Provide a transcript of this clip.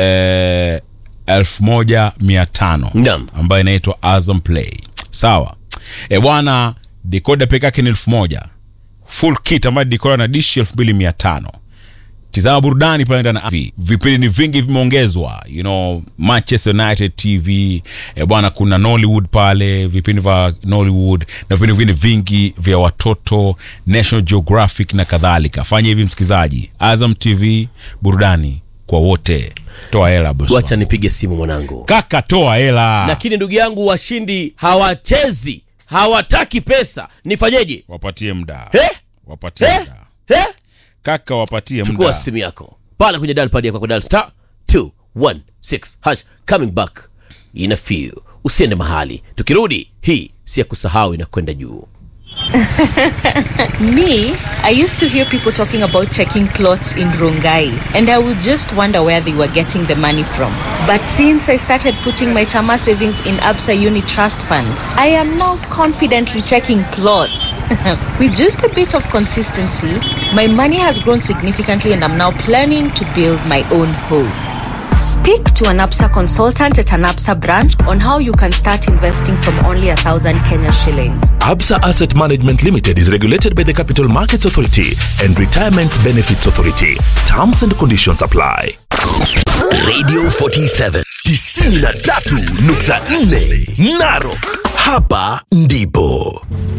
eh, elfu moja mia tano Naam. ambayo inaitwa Azam Play. Sawa e bwana, dekoda peke yake ni elfu moja full kit ambayo dekoda na dishi elfu mbili mia tano tizama burudani pale ndani na vipindi ni vingi vimeongezwa you know manchester united tv e bwana kuna nollywood pale vipindi vya nollywood na vipindi vingine vingi vya watoto national geographic na kadhalika fanya hivi msikilizaji azam tv burudani kwa wote toa hela bosi wacha wangu. nipige simu mwanangu kaka toa hela lakini ndugu yangu washindi hawachezi hawataki pesa nifanyeje wapatie mda Eh? wapatie Eh? mda Eh? kaka wapatie chukua mda simu yako pale kwenye dal pad yako kwa dal star 216 hash coming back in a few usiende mahali tukirudi hii si ya kusahau inakwenda juu Me, I used to hear people talking about checking clothes in Rongai, and I would just wonder where they were getting the money from. But since I started putting my Chama savings in Absa Uni Trust Fund, I am now confidently checking clothes. With just a bit of consistency, my money has grown significantly, and I'm now planning to build my own home. Speak to an APSA consultant at an APSA branch on how you can start investing from only a thousand Kenya shillings. Absa Asset Management Limited is regulated by the Capital Markets Authority and Retirement Benefits Authority. Terms and conditions apply. Radio 47 93.4 Narok. Hapa ndipo